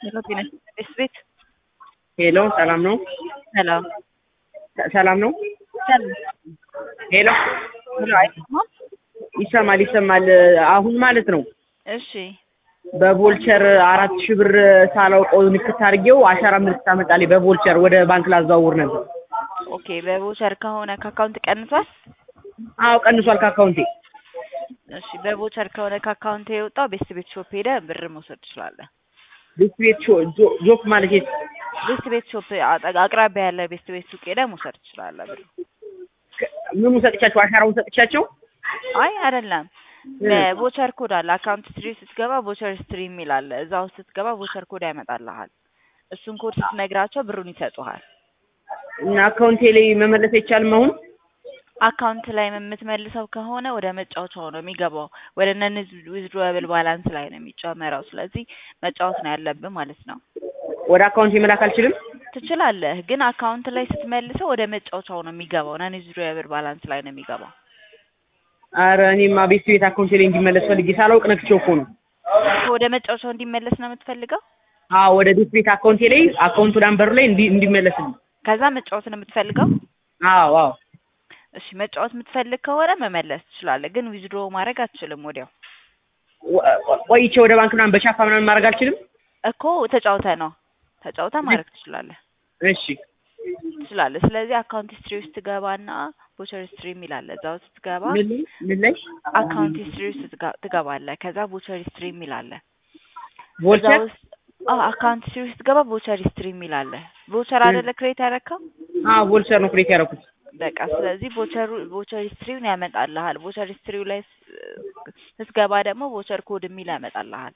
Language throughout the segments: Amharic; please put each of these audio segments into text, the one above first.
ሄሎ ጤና ይስጥልኝ ቤት ሄሎ ሰላም ነው? ሰላም ሰ- ሰላም ነው? ሰላም ሄሎ ሄሎ አይሰማም? ይሰማል ይሰማል። አሁን ማለት ነው እሺ በቮልቸር አራት ሺህ ብር ሳላውቀው ንክት አድርጌው አሻራ ምልክት አመጣልኝ። በቮልቸር ወደ ባንክ ላዘዋውር ነበር። ኦኬ በቮቸር ከሆነ ከአካውንት ቀንሷል? አዎ ቀንሷል ከአካውንቴ። እሺ በቮቸር ከሆነ ከአካውንት የወጣው ቤስት ቤት ሾፕ ሄደ ብር መውሰድ ትችላለህ። ቤት ቤት ሾ- ጆ- ጆክ ማለት የት? ቤስት ቤት ሾፕ አጠ- አቅራቢያ ያለ ቤስት ቤት ሱቅ ሄደ መውሰድ ትችላለህ ብር። ምኑ ሰጥቻቸው? አሻራውን ሰጥቻቸው? አይ አይደለም በቮቸር ኮድ አለ አካውንት ስትሪ ስትገባ ቮቸር ስትሪ የሚል አለ። እዛ ውስጥ ስትገባ ቮቸር ኮድ ያመጣልሃል። እሱን ኮድ ስትነግራቸው ብሩን ይሰጡሃል። እና አካውንቴ ላይ መመለስ አይቻልም አሁን? አካውንት ላይ የምትመልሰው ከሆነ ወደ መጫወቻው ነው የሚገባው። ወደ ነን ዊዝድሮብል ባላንስ ላይ ነው የሚጨመረው። ስለዚህ መጫወት ነው ያለብህ ማለት ነው። ወደ አካውንቴ መላክ አልችልም? ትችላለህ፣ ግን አካውንት ላይ ስትመልሰው ወደ መጫወቻው ነው የሚገባው። ነን ዊዝድሮብል ባላንስ ላይ ነው የሚገባው። አረ እኔማ ቤት ቤት አካውንቴ ላይ እንዲመለስ ፈልጌ ሳላውቅ ነክቼው እኮ ነው። ወደ መጫወቻው እንዲመለስ ነው የምትፈልገው። አዎ ወደ ቤት ቤት አካውንቴ ላይ አካውንቱ ዳንበሩ ላይ እንዲ እንዲመለስልኝ። ከዛ መጫወት ነው የምትፈልገው። አዎ አዎ እሺ መጫወት የምትፈልግ ከሆነ መመለስ ትችላለህ፣ ግን ዊዝድሮ ማድረግ አትችልም ወዲያው ወ- ቆይቼ ወደ ባንክ ምናምን በቻፓ ምናምን ማድረግ አልችልም? እኮ ተጫውተ ነው ተጫውተ ማድረግ ትችላለህ እሺ ትችላለህ። ስለዚህ አካውንት ሂስትሪ ውስጥ ትገባና ቦቸር ሂስትሪ የሚል አለ። እዛ ውስጥ ትገባ ምን ምን ላይ አካውንት ሂስትሪ ውስጥ ትጋ- ትገባለህ። ከዛ ቦቸር ሂስትሪ የሚል አለ። እዛ ቮልቸር ውስጥ አዎ አካውንት ሂስትሪ ውስጥ ትገባ ቦቸር ሂስትሪ የሚል አለ። ቦቸር አይደለ ክሬት ያደረከው አዎ ቮልቸር ነው ክሬት ያደረኩት። በቃ ስለዚህ ቦቸሩ ቦቸር ሂስትሪውን ያመጣልሃል። ቦቸር ሂስትሪው ላይ ስ- ስትገባ ደግሞ ቦቸር ኮድ የሚል ያመጣልሃል።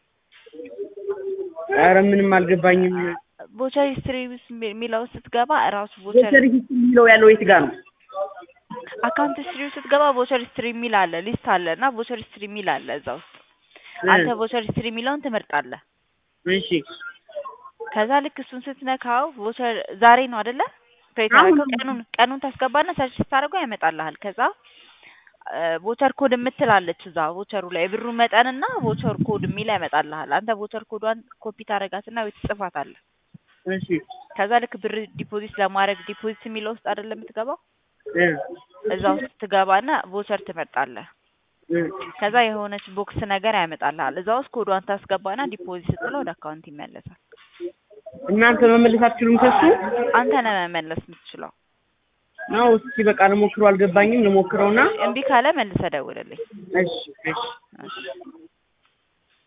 ኧረ ምንም አልገባኝም። ቦቸር ሂስትሪ ውስጥ የሚ- የሚለው ስትገባ እራሱ ቦቸር ቮልቸር ሂስትሪ የሚለው ያለው የት ጋር ነው? አካውንት ሂስትሪ ውስጥ ስትገባ ቦቸር ሂስትሪ የሚል አለ ሊስት አለ እና ቦቸር ሂስትሪ የሚል አለ እዛ ውስጥ አንተ ቦቸር ሂስትሪ የሚለውን ትመርጣለህ። እሺ ከዛ ልክ እሱን ስትነካው ቮቸር ዛሬ ነው አይደለ? ክሬት አሁን ያደረገው ቀኑን ቀኑን ታስገባና ሰርች ስታደርገው ያመጣልሃል። ከዛ ቮቸር ኮድ የምትላለች እዛ ቮቸሩ ላይ የብሩ መጠንና ቮቸር ኮድ የሚል ያመጣልሃል። አንተ ቮቸር ኮዷን ኮፒ ታደርጋትና ወይ ትጽፋታለህ። እሺ ከዛ ልክ ብር ዲፖዚት ለማድረግ ዲፖዚት የሚለው ውስጥ አይደለ የምትገባው? እ እዛ ውስጥ ትገባና ቮቸር ትመርጣለህ። እ ከዛ የሆነች ቦክስ ነገር ያመጣልሃል። እዛ ውስጥ ኮዷን ታስገባና ዲፖዚት ስትለው ወደ አካውንት ይመለሳል። እናንተ መመለስ አትችሉም ከሱ? አንተ ነህ መመለስ የምትችለው። ነው እስኪ በቃ ልሞክረው። አልገባኝም። ልሞክረውና እምቢ ካለ መልሰህ ደውልልኝ። እሺ እሺ እሺ